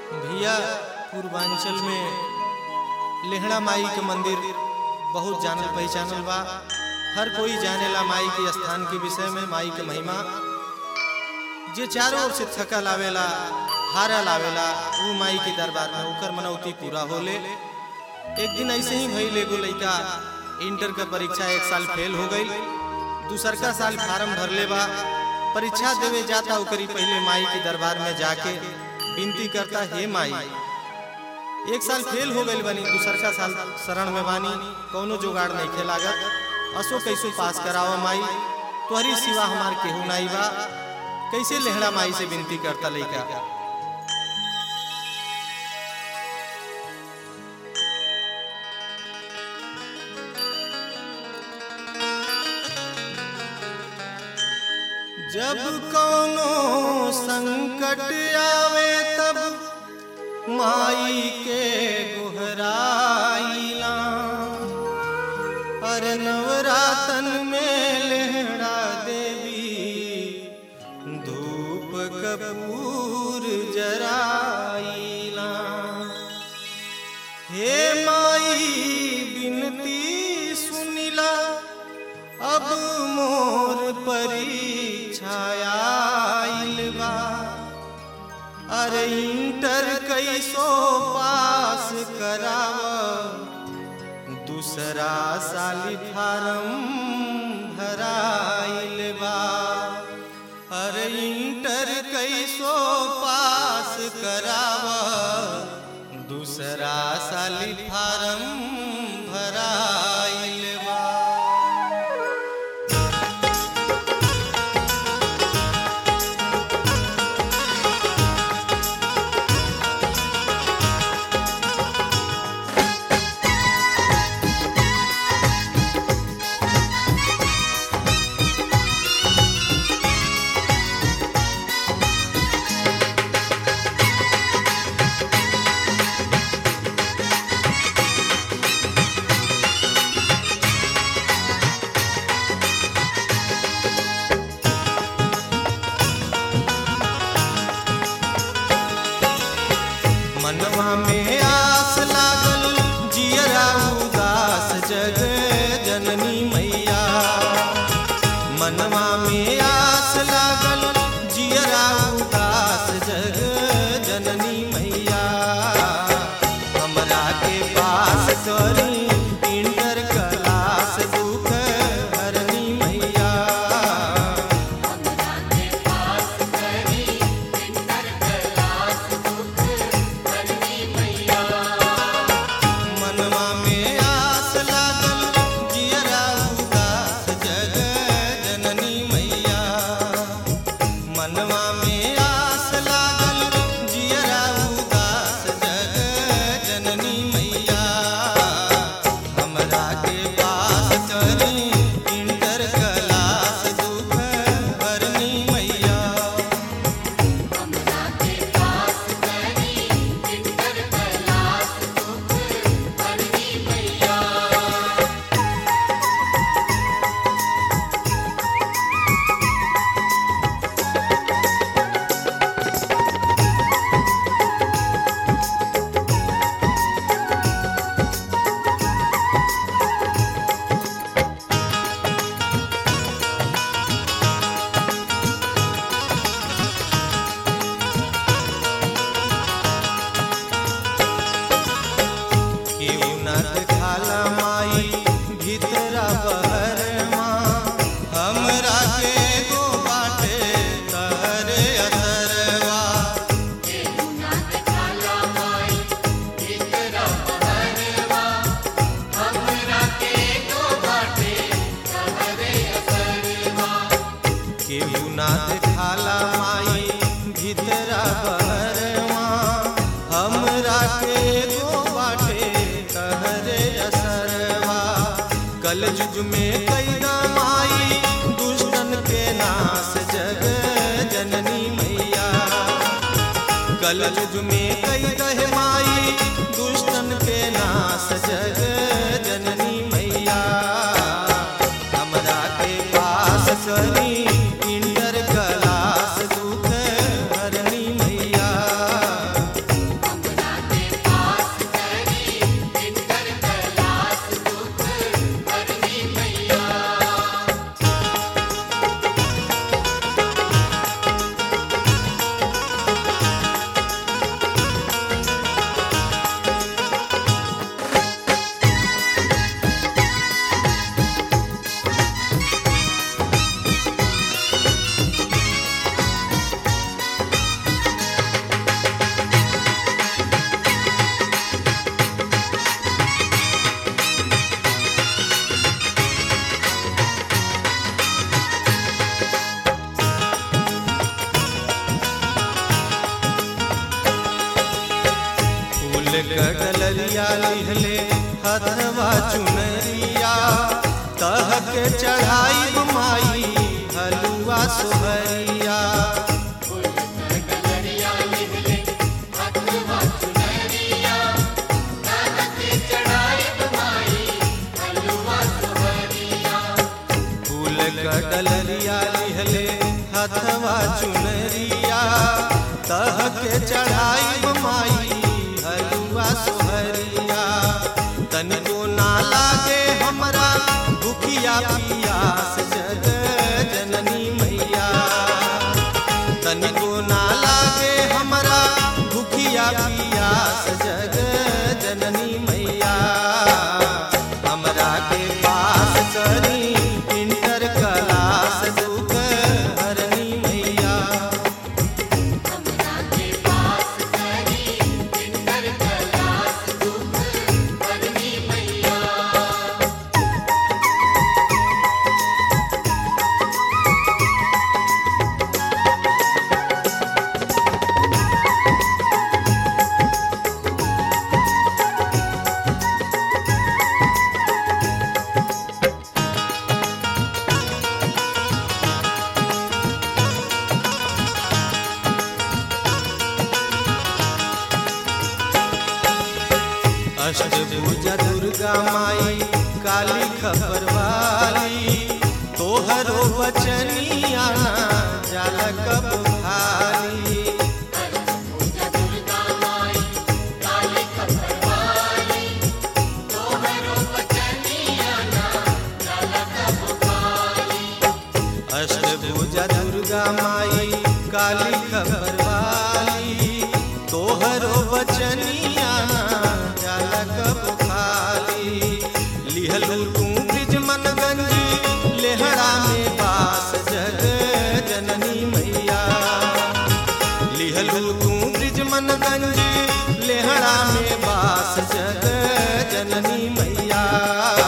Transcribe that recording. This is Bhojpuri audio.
भैया पूर्वांचल में लेहड़ा माई के मंदिर बहुत जानल पहचानल बा हर कोई जानेला माई के स्थान के विषय में माई के महिमा जे चारों ओर से थकल आवेला हारल आवेला वो माई के दरबार में ओकर मनौती पूरा होले एक दिन ऐसे ही भइल एगो लइका इंटर का परीक्षा एक साल फेल हो गई दूसर का साल फार्म भरले बा परीक्षा देवे जाता ओकरी पहले माई के दरबार में जाके विनती करता हे माई एक साल फेल हो गई बनी दूसर का साल शरण में बानी कौनो जुगाड़ नहीं खे लागत असो कैसो पास करावा माई तोहरी सिवा हमार केहू नाई बा कैसे लेहड़ा माई से विनती करता लइका जब कौनो संकट आवे तब माई के गुहराइला अरे नवरातन में लेहड़ा देवी धूप कपूर जराइला हे माई बिनती सुनिला अब मोर परीक्षायाइल बा अरे इंटर कैसो पास कराव दूसरा साली फारम भराइल बा अरे इंटर कैसो पास कराव दूसरा साली फारम भराइल बा मनवा में आस लागल जियरा उदास जग जननी मैया मनवा में आस लागल जियरा उदास जग जननी मैया हमरा के पास करी इंटर क्लास दुख हरनी मैया मनवा में आस लागल जियरा उदास जग जननी मैया मनवा में आस लागल जियरा उदास जग जननी मैया हमरा के पास करी इंटर क्लास दुख हरनी मैया केहू नाथ खाला माई भीतरा बहरमा हमरा के गो बाटे तहरे असरवा केहू नाथ खाला माई भीतरा बहरमा हमरा के गो बाटे तहरे असरवा कल युग में कैदा माई दुष्टन के नाश जग जननी मैया कल युग में कैदा है माई दुष्टन के नाश जग जननी मैया हमरा के पास करी इंटर क्लास दुख हरनी मैया कडलरिया लिहले हथवा चुनरिया तह के चढ़ाई माई हलुआ सोहरिया फूल कडलरिया लिहले हथवा चुनरिया तह के चढ़ाई माई हलुआ सोहरिया तनिको ना लागे हमरा भूखिया पियास जग जननी मैया तनिको ना लागे हमरा भूखिया पियास जग जननी मैया हमरा के पास करी इंटर क्लास दुख हरनी मैया अष्टभुजा दुर्गा माई काली खबर वाली तोहरो बचनिया जाल कब भारी अष्टभुजा दुर्गा माई काली खबर वाली तोहरो बचनिया जाल कब खाली लिहलू तू ब्रिज मनगंज लेहड़ा में बास जग जननी मैया लिहलू तू ब्रिज मनगंज लेहड़ा में बास जग जननी मैया